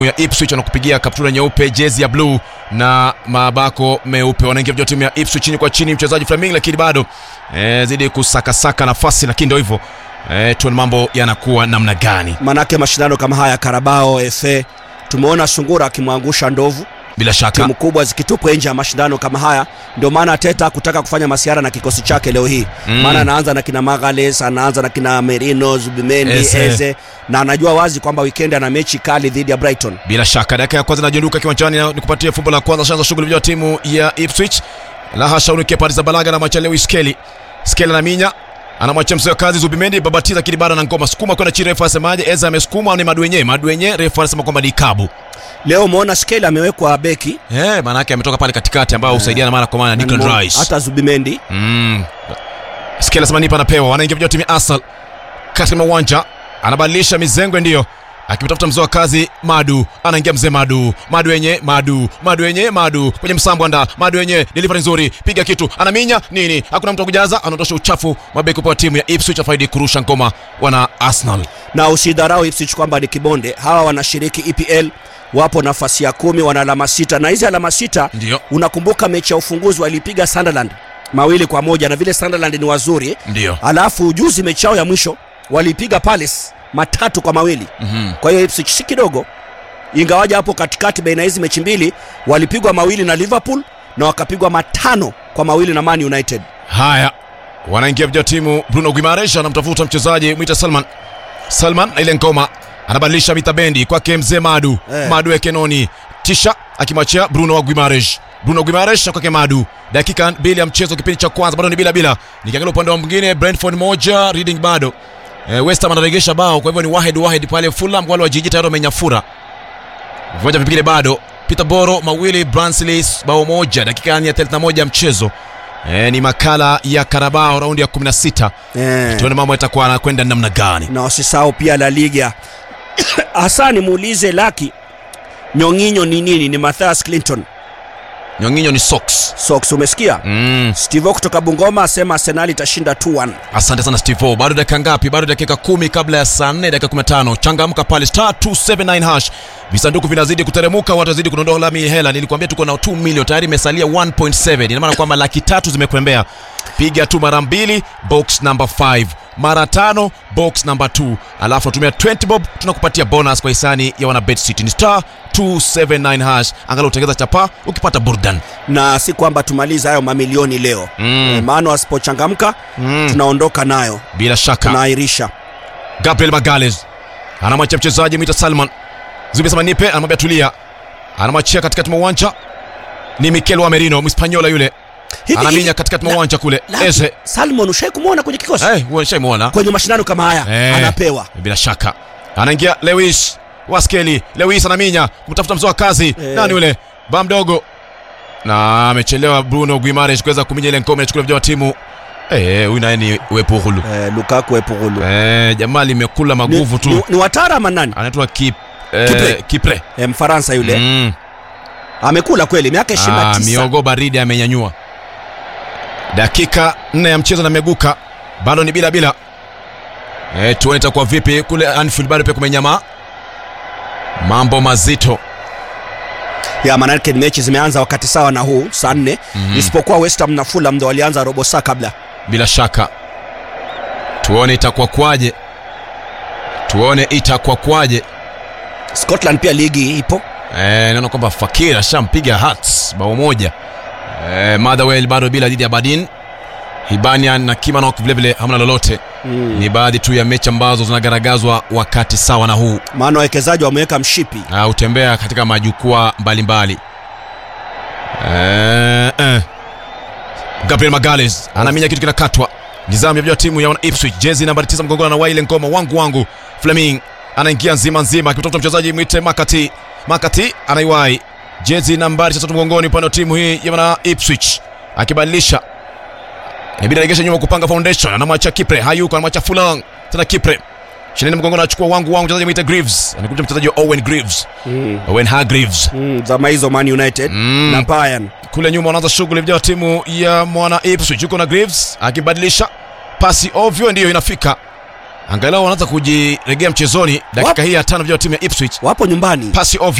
ya Ipswich wanakupigia kaptura nyeupe, jezi ya bluu na mabako meupe. Wanaingia vijana timu ya Ipswich chini kwa chini, mchezaji Flaming, lakini bado eh, zidi kusakasaka nafasi, lakini ndio hivyo eh, tuone mambo yanakuwa namna gani. manake mashindano kama haya Karabao FA tumeona Sungura akimwangusha Ndovu, Bila shaka timu kubwa zikitupwa nje ya mashindano kama haya. Ndio maana Teta kutaka kufanya masiara na kikosi chake leo hii Mm. maana anaanza na kina Magales, anaanza na kina Merino, Zubimendi, Eze. Eze, na anajua wazi kwamba weekend ana mechi kali dhidi ya Brighton. bila shaka dakika ya kwanza inajonduka kiwanjani na nikupatie fumbo la kwanza shanza shughuli vya timu ya Ipswich la hasha unukia Paris za Balaga na mwacha Lewis Skelly Skelly na minya anamwachia mzee wa kazi Zubimendi babatiza lakini bado na ngoma sukuma kwenda chini refa asemaje Eza amesukuma au ni Maduenye Maduenye refa anasema kwamba ni kabu Leo umeona Skelly amewekwa beki eh maana yake ametoka pale katikati ambao husaidiana mara kwa mara na Declan Rice hata Zubimendi Mm. Skelly anasema nipa anapewa, wanaingia vijana timu ya Arsenal katika uwanja, anabadilisha mizengwe, ndiyo akimtafuta mzee wa kazi Madu, anaingia mzee Madu, Madu yenye Madu, Madu yenye Madu kwenye msambo anda, Madu yenye delivery nzuri, piga kitu, anaminya nini, hakuna mtu wa kujaza, anaondosha uchafu, mabeki kwa timu ya Ipswich afaidi kurusha ngoma wana Arsenal. na usidharau Ipswich kwamba ni kibonde. Hawa wanashiriki EPL, wapo nafasi ya kumi, wana alama sita, na hizi alama sita Ndiyo. unakumbuka mechi ya ufunguzi walipiga Sunderland mawili kwa moja, na vile Sunderland ni wazuri, Ndiyo. alafu juzi mechi yao ya mwisho walipiga Palace matatu kwa mawili. Mhm. Kwa hiyo Ipswich si kidogo, ingawaja hapo katikati baina ya hizi mechi mbili walipigwa mawili na Liverpool na wakapigwa matano kwa mawili na Man United. Haya, wanaingia vijana timu. Bruno Guimaraes anamtafuta mchezaji mwita Salman. Salman na ile ngoma anabadilisha mitabendi kwake mzee Madu Eh. Madu Ekenoni, tisha akimwachia Bruno wa Guimaraes. Bruno Guimaraes na kwake Madu. Dakika mbili ya mchezo, kipindi cha kwanza bado ni bila bila. Nikiangalia upande wa mwingine, Brentford moja, Reading bado. Eh, West Ham anaregesha bao, kwa hivyo ni wahed wahed pale. Fulham wale wa jiji tayari wamenyafura. Viwanja vingine bado. Peterborough mawili, Barnsley bao moja, dakika ya 31 ya mchezo. E, ni makala ya Carabao raundi ya 16. Eh. Tuone mambo yatakuwa anakwenda namna gani. na wasisahau pia La Liga. Hasa nimuulize Laki, nyong'inyo ni nini? Ni Mathias Clinton Nyonginyo ni socks. Sox, umesikia? Mm. Steve kutoka Bungoma asema Arsenal itashinda 2-1. Asante sana Steve O. Bado dakika ngapi? Bado dakika kumi kabla ya saa 4 dakika 15. Changamka pale star 279 hash. Visanduku vinazidi kuteremuka, watazidi kudondoa lami hela. Nilikwambia tuko na 2 milioni tayari imesalia 1.7. Ina maana kwamba laki tatu zimekwembea. Piga tu mara mbili box number 5. Mara tano box number 2. Alafu natumia 20 bob tunakupatia bonus kwa hisani ya wana Bet City. Ni star 279 hash. Angalau utengeza chapa ukipata burdan. Na si kwamba tumalize hayo mamilioni leo Mm. Eh, maana wasipochangamka Mm. tunaondoka nayo, Bila shaka. tunaahirisha. Gabriel Magales anamwachia mchezaji mwita Salman Zubi sema nipe, anamwambia tulia, anamwachia katikati mwa uwanja ni Mikel wa Merino Mhispaniola yule Hivi- anaminya hivi- katikati mwa la- uwanja kule Laki, Eze Salmon ushai kumwona kwenye kikosi eh, huyo nishamuona kwenye mashindano kama haya Eh. anapewa bila shaka, anaingia Lewis Waskeli, Lewis anaminya kumtafuta mzoa kazi Eh. nani yule ba mdogo, na amechelewa Bruno Guimaraes kuweza kuminya ile ngome, achukua vijana wa timu eh, huyu naye ni Wepuhulu eh, Lukaku Epugulu eh, jamaa limekula ni, maguvu tu, ni, ni watara ama nani anaitwa Kip, eh, Kipre. Kipre. eh, Mfaransa yule Mm. amekula kweli miaka Ah, 29 miogo baridi amenyanyua. Dakika nne ya mchezo na meguka, bado ni bila bila. E, tuone itakuwa vipi kule Anfield, bado pia kumenyama, mambo mazito. ya manake mechi zimeanza wakati sawa na huu saa nne Mhm. isipokuwa West Ham na Fulham ndo walianza robo saa kabla Bila shaka tuone itakuwa kwaje, tuone itakuwa kwaje. Scotland pia ligi ipo E, naona kwamba Fakir ashampiga Hearts bao moja. E, Motherwell bado bila dhidi ya Badin. Hibanian na Kimanok vilevile hamna lolote. mm. Ni baadhi tu ya mechi ambazo zinagaragazwa wakati sawa na huu. maana wawekezaji wameweka mshipi uh, hutembea katika majukwaa mbalimbali eh, eh. Gabriel Magales anaminya kitu kinakatwa. Nizamu ya vijana wa timu ya wana Ipswich, jezi nambari 9 mgongoni na Waile Ngoma wangu wangu. Fleming anaingia nzima nzima akimtafuta mchezaji mwite Makati. Makati anaiwai jezi nambari 3 mgongoni upande wa timu hii ya wana Ipswich akibadilisha inabidi aregeshe nyuma kupanga foundation, anamwacha Kipre, hayuko anamwacha Fulang tena Kipre Shinani mgongoni anachukua wangu wangu, mchezaji mwite Greaves, anakuja mchezaji wa Owen Greaves, mm. Owen Hargreaves mm. zama hizo Man United Mm. na Bayern kule nyuma wanaanza shughuli vijana wa timu ya mwana Ipswich, yuko na Greaves akibadilisha pasi ovyo, ndiyo inafika angalau wanaanza kujiregea mchezoni dakika Wapo. hii ya tano vijana wa timu ya Ipswich wapo nyumbani pasi ovyo